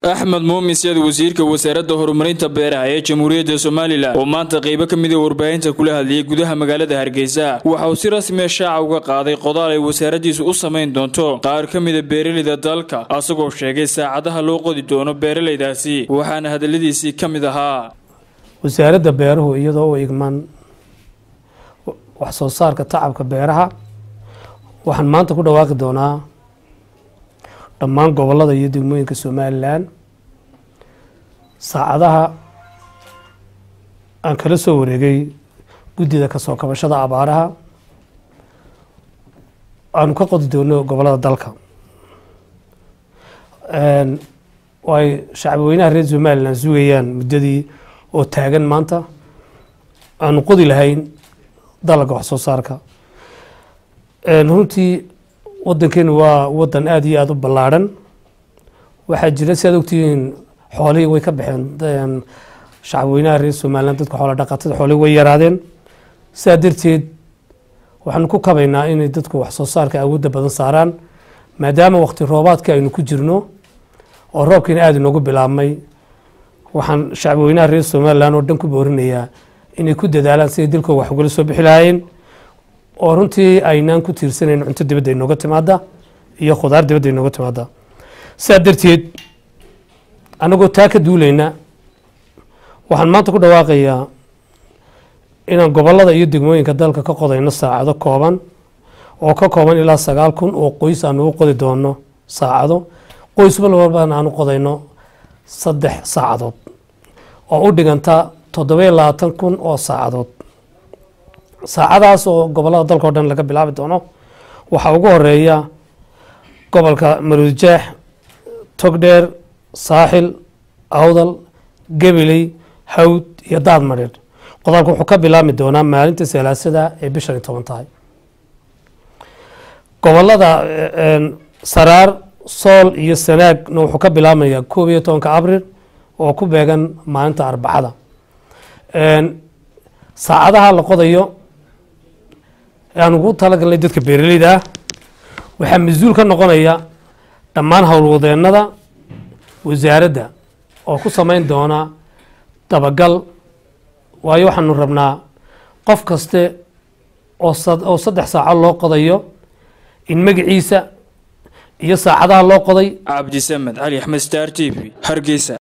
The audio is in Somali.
axmed muumin seed wasiirka wasaaradda horumarinta beeraha ee jamhuuriyadda somalilan oo maanta qaybo ka mida warbaahinta kula hadlayay gudaha magaalada hargeysa waxa uu si rasmiya shaaca uga qaaday qodaal ay wasaaraddiisu u samayn doonto qaar ka mida beeraleyda dalka asagoo sheegay saacadaha loo qodi doono beeralaydaasi waxaana hadalladiisii ka mid ahaa wasaaradda beeruhu iyadoo u igman wax soo saarka tacabka beeraha waxaan maanta ku dhawaaqi doonaa dhammaan gobolada iyo degmooyinka somalilan saacadaha aan kala soo wareegay guddida kasoo kabashada abaaraha aanu ka qodi doono gobolada dalka ay shacbweynaha reer somalilan sugayaan muddadii oo taagan maanta aanu qodi lahayn dalagga wax soo saarka runtii wadankeenu waa wadan aada iyo aada u ballaadhan waxaa jira si aad ogtihiin xoolihii way ka baxeen shacabweynaha reer somalilan dadka xoola dhaqatada xoolihii way yaraadeen sidaa darteed waxaanu ku kabaynaa inay dadku wax soo saarka awoodda badan saaraan maadaama waqti roobaadka aynu ku jirno oo roobkiina aada inoogu bilaabmay waxaan shacabweynaha reer somalilan oo dhan ku boorinayaa inay ku dadaalaan siday dalkooda wax ugala soo bixi lahaayeen oo runtii aynaan ku tiirsanayn cunto dibadda inooga timaada iyo khudaar dibadda inooga timaada sidaa darteed anagoo taa ka duulayna waxaan maanta ku dhawaaqayaa inaan gobolada iyo degmooyinka dalka ka qodayno saacado kooban oo ka kooban ilaa sagaal kun oo qoys aanu u qodi doono saacado qoys walbana aanu qodayno saddex saacadood oo u dhiganta toddobiyo labaatan kun oo saacadood saacadaas oo gobolada dalka o dhan laga bilaabi doono waxaa ugu horeeya gobolka maruudjaax togdheer saaxil awdal gabiley hawd iyo daad madheer qodaalka wuxuu ka bilaabmi doonaa maalinta salaasada ee bishan iyo toban tahay gobolada saraar sool iyo sanaagna wuxuu ka bilaabmayaa koob iyo tobanka abril oo ku beegan maalinta arbacada saacadaha la qodayo aan ugu talagalnay dadka beeraleyda ah waxaa mas-uul ka noqonaya dhammaan howlwadeenada wasaaradda oo ku samayn doona dabagal waayo waxaanu rabnaa qof kaste oo saddex saaco loo qodayo in magaciisa iyo saacadaha loo qoday cabdisamed cali axmed star t v hargeysa